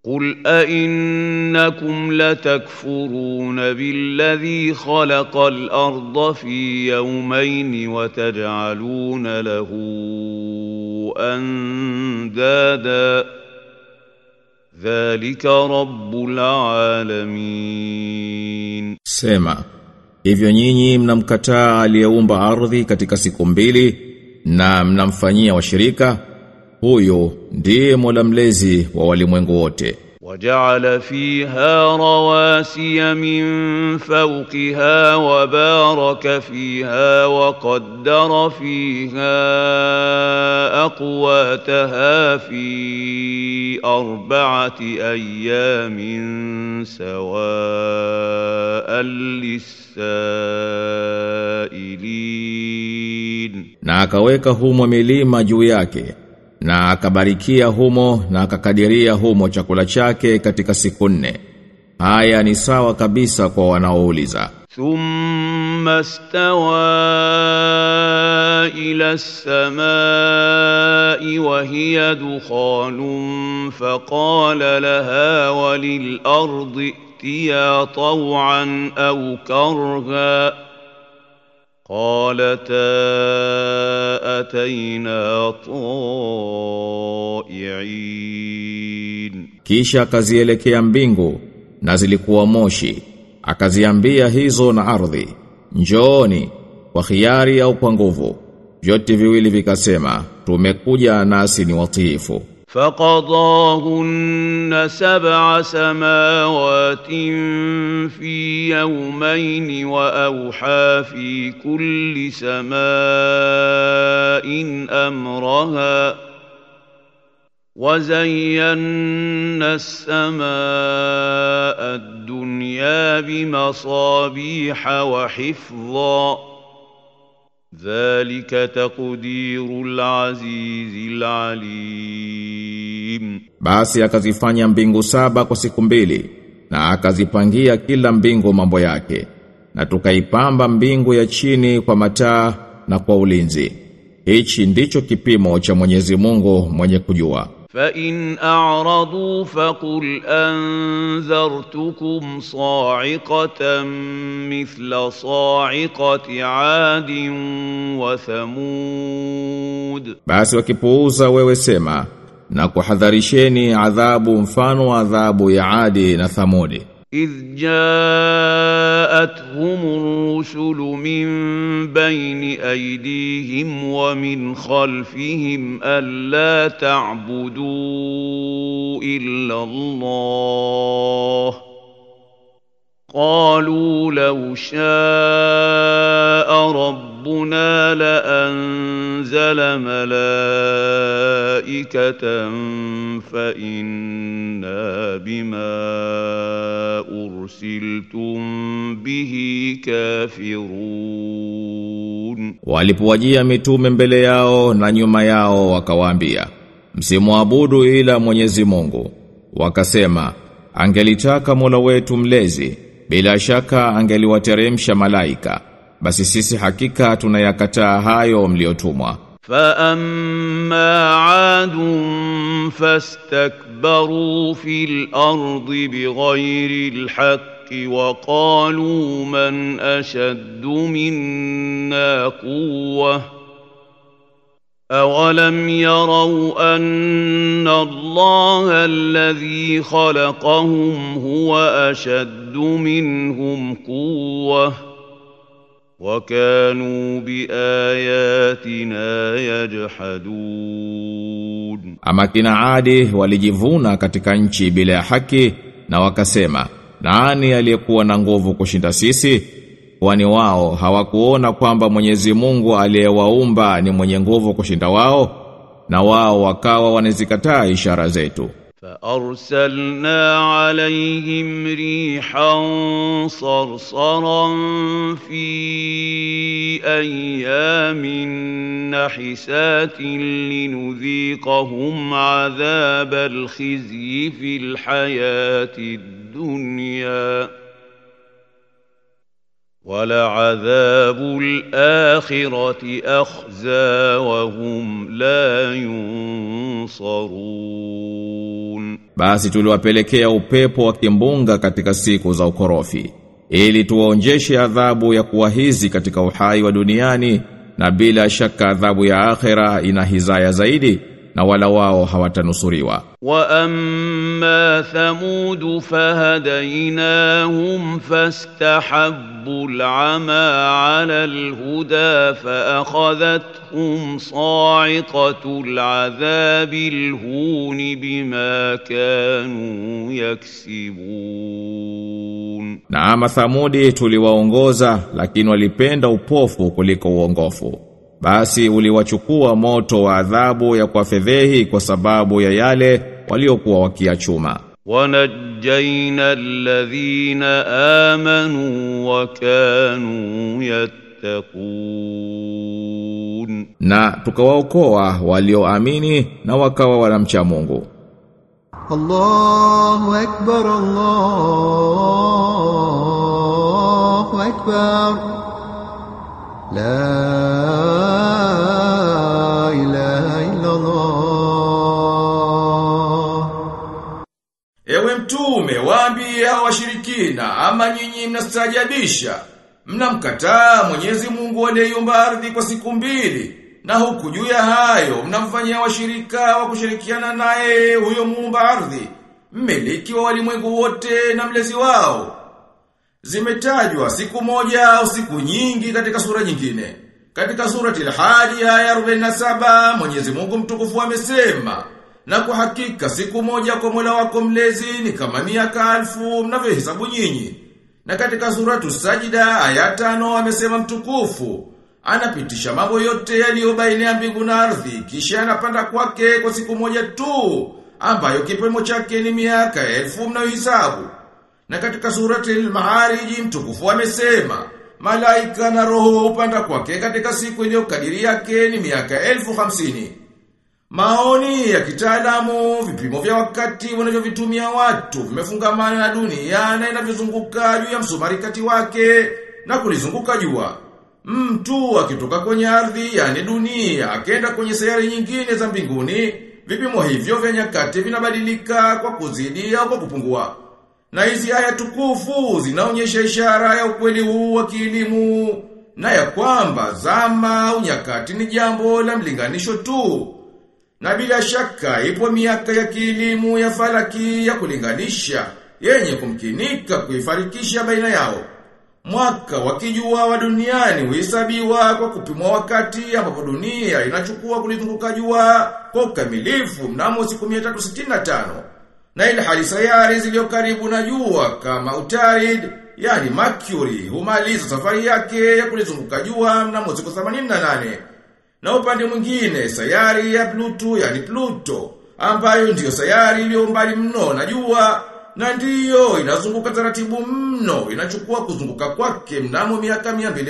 قل أئنكم لتكفرون بالذي خلق الأرض في يومين وتجعلون له أندادا ذلك رب العالمين Sema, hivyo nyinyi mnamkataa aliyeumba ardhi katika siku mbili na mnamfanyia washirika, huyo ndiye Mola mlezi wa walimwengu wote. وجعل فيها رواسي من فوقها وبارك فيها وقدر فيها أقواتها في أربعة أيام سواء للسائلين Na akaweka humo milima juu yake, na akabarikia humo na akakadiria humo chakula chake katika siku nne. Haya ni sawa kabisa kwa wanaouliza. ثم استوى إلى السماء وهي دخان فقال لها وللأرض ائتيا طوعا أو كرها قالتا أتينا طائعين Kisha akazielekea mbingu na zilikuwa moshi. Akaziambia hizo na ardhi, njooni kwa khiari au kwa nguvu. Vyote viwili vikasema, tumekuja nasi ni watiifu. فقضاهن سبع سماوات في يومين واوحى في كل سماء امرها وزينا السماء الدنيا بمصابيح وحفظا ذلك تقدير العزيز العليم Basi akazifanya mbingu saba kwa siku mbili na akazipangia kila mbingu mambo yake na tukaipamba mbingu ya chini kwa mataa na kwa ulinzi. Hichi ndicho kipimo cha Mwenyezi Mungu mwenye kujua. فإن أعرضوا فقل أنذرتكم صاعقة مثل صاعقة عاد وثمود Basi wakipuuza wewe sema na kuhadharisheni adhabu mfano wa adhabu ya Adi na Thamudi. إذ جاءتهم الرسل من بين أيديهم ومن خلفهم ألا تعبدوا إلا الله قالوا لو شاء ربنا لأنزل ملائكة فإنا بما أرسلتم به كافرون Walipowajia mitume mbele yao na nyuma yao wakawaambia, msimwabudu ila Mwenyezi Mungu. Wakasema, angelitaka Mola wetu mlezi, bila shaka angeliwateremsha malaika. Basi sisi hakika tunayakataa hayo mliotumwa. فأما عاد فاستكبروا في الأرض بغير الحق وقالوا من أشد منا قوة أولم يروا أن الله الذي خلقهم هو أشد منهم قوةً وكانوا بآياتنا يجحدون Ama kina Adi walijivuna katika nchi bila ya haki na wakasema, nani aliyekuwa na nguvu kushinda sisi? Kwani wao hawakuona kwamba Mwenyezi Mungu aliyewaumba ni mwenye nguvu kushinda wao? Na wao wakawa wanazikataa ishara zetu. فأرسلنا عليهم ريحا صرصرا في أيام نحسات لنذيقهم عذاب الخزي في الحياة الدنيا ولعذاب الآخرة أخزى وهم لا ينصرون Basi tuliwapelekea upepo wa kimbunga katika siku za ukorofi ili tuwaonjeshe adhabu ya kuwahizi katika uhai wa duniani na bila shaka adhabu ya akhera ina hizaya zaidi na wala wao hawatanusuriwa وأما ثمود فهديناهم فاستحبوا العمى على الهدى فأخذتهم صاعقة العذاب الهون بما كانوا يكسبون na ama thamudi tuliwaongoza lakini walipenda upofu kuliko uongofu basi uliwachukua moto wa adhabu ya kuwafedhehi kwa sababu ya yale waliokuwa wakiachuma ونجينا الذين آمنوا وكانوا يتقون na tukawaokoa walioamini na wakawa wanamcha Mungu الله أكبر الله أكبر لا إله إلا الله Ewe mtume waambie hao washirikina ama nyinyi mnastajabisha mnamkataa Mwenyezi Mungu aliyeumba ardhi kwa siku mbili na huku juu ya hayo mnamfanyia washirika wa kushirikiana naye huyo muumba ardhi mmiliki wa walimwengu wote na mlezi wao zimetajwa siku moja au siku nyingi katika sura nyingine katika surati al-Hajj aya 47 Mwenyezi Mungu mtukufu amesema na kwa hakika siku moja kwa Mola wako mlezi ni kama miaka elfu mnavyohesabu nyinyi. Na katika suratu Sajida aya tano amesema mtukufu anapitisha mambo yote yaliyo baina ya mbingu na ardhi kisha anapanda kwake kwa siku moja tu ambayo kipimo chake ni miaka elfu mnayohesabu. Na katika surati al-Ma'arij mtukufu amesema malaika na roho hupanda kwake katika siku iliyokadiri yake ni miaka elfu hamsini. Maoni ya kitaalamu, vipimo vya wakati wanavyovitumia watu vimefungamana na dunia na inavyozunguka juu ya msumari kati wake na kulizunguka jua. Mtu akitoka kwenye ardhi yani dunia akenda kwenye sayari nyingine za mbinguni, vipimo hivyo vya nyakati vinabadilika kwa kuzidi au kwa kupungua. Na hizi aya tukufu zinaonyesha ishara ya ukweli huu wa kielimu na ya kwamba zama au nyakati ni jambo la mlinganisho tu. Na bila shaka ipo miaka ya kielimu ya falaki ya kulinganisha yenye kumkinika kuifarikisha baina yao. Mwaka wa kijua wa duniani huhesabiwa kwa kupimwa wakati ambapo dunia inachukua kulizunguka jua kwa ukamilifu mnamo siku 365. Na ile hali sayari zilizo karibu na jua kama Utarid, yani Mercury, humaliza safari yake ya kulizunguka jua mnamo siku 88. Na upande mwingine sayari ya Pluto yani Pluto ambayo ndiyo sayari iliyo mbali mno na jua na ndiyo inazunguka taratibu mno inachukua kuzunguka kwake mnamo miaka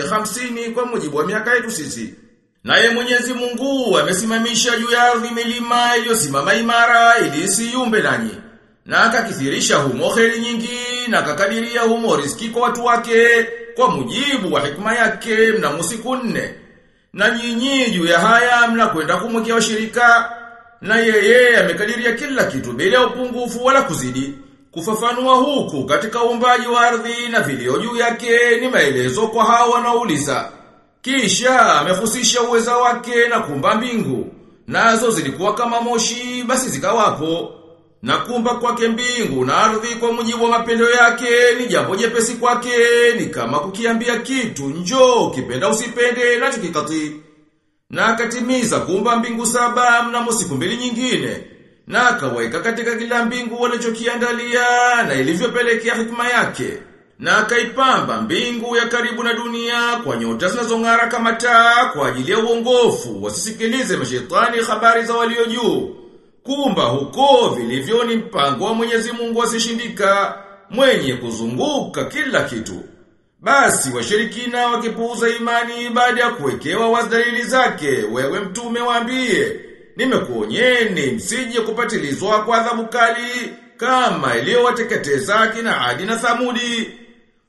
250 kwa mujibu wa miaka yetu sisi. Naye Mwenyezi Mungu amesimamisha juu ya ardhi milima iliyosimama imara ili isiyumbe nanyi. Na akakithirisha humo kheri nyingi na akakadiria humo riski kwa watu wake kwa mujibu wa hikma yake mnamo siku nne. Na nyinyi juu ya haya mnakwenda kumwekea washirika na yeye amekadiria kila kitu bila upungufu wala kuzidi. Kufafanua huku katika uumbaji wa ardhi na vilio juu yake ni maelezo kwa hao wanaouliza. Kisha amefusisha uweza wake na kumba mbingu. Nazo zilikuwa kama moshi basi zikawapo. Na kumba kwake mbingu na ardhi kwa mujibu wa mapendo yake ni jambo jepesi kwake ni kama kukiambia kitu njoo ukipenda usipende nacho kikati. Na akatimiza kuumba mbingu saba mnamo siku mbili nyingine. Na akaweka katika kila mbingu walichokiandalia na ilivyopelekea hikma yake. Na akaipamba mbingu ya karibu na dunia kwa nyota zinazong'ara kama taa kwa ajili ya uongofu wasisikilize mashetani habari za walio juu. Kumba huko vilivyo ni mpango wa Mwenyezi Mungu asishindika mwenye kuzunguka kila kitu. Basi washirikina wakipuuza imani baada ya kuwekewa wasdalili zake, wewe mtume waambie, nimekuonyeni msije kupatilizwa kwa adhabu kali kama iliyowateketeza kina Adi na Thamudi.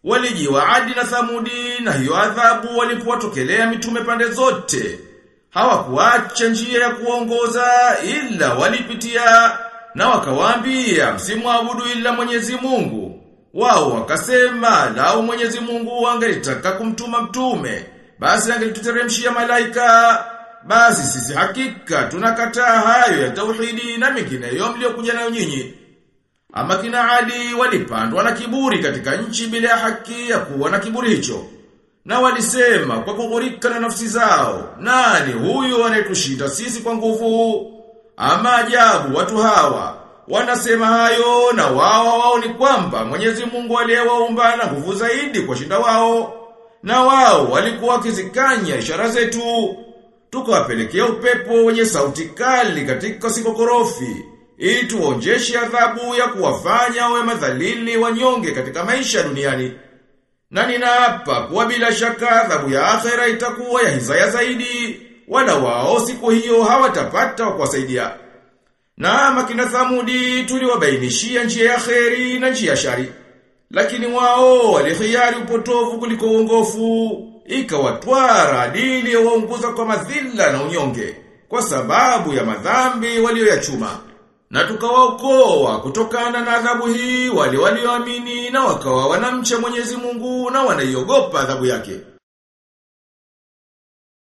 Walijiwa Adi na Thamudi na hiyo adhabu walipowatokelea mitume pande zote. Hawakuacha njia ya kuongoza ila walipitia na wakawaambia msimwabudu ila Mwenyezi Mungu. Wao wakasema lau Mwenyezi Mungu angelitaka kumtuma mtume, basi angelituteremshia malaika. Basi sisi hakika tunakataa hayo ya tauhidi na mengineyo mliokuja nayo nyinyi. Ama kina Ali walipandwa na kiburi katika nchi bila ya haki ya kuwa na kiburi hicho. Na walisema kwa kughurika na nafsi zao, nani huyu anayetushinda sisi kwa nguvu? Ama ajabu watu hawa, wanasema hayo na wao wao ni kwamba Mwenyezi Mungu aliyewaumba na nguvu zaidi kwa shinda wao. Na wao walikuwa wakizikanya ishara zetu. Tukawapelekea upepo wenye sauti kali katika siku korofi ili tuonjeshe adhabu ya kuwafanya wawe madhalili wanyonge katika maisha duniani. Na ninaapa kuwa bila shaka adhabu ya akhera itakuwa ya hizaya zaidi, wala wao siku hiyo hawatapata wa kuwasaidia. Na makina Thamudi tuliwabainishia njia ya kheri na njia ya shari. Lakini wao walihiari upotovu kuliko uongofu, ikawatwara adili ya waunguza kwa madhila na unyonge, kwa sababu ya madhambi walioyachuma. Na tukawaokoa kutokana na adhabu hii wale walioamini na wakawa wanamcha Mwenyezi Mungu na wanaiogopa adhabu yake.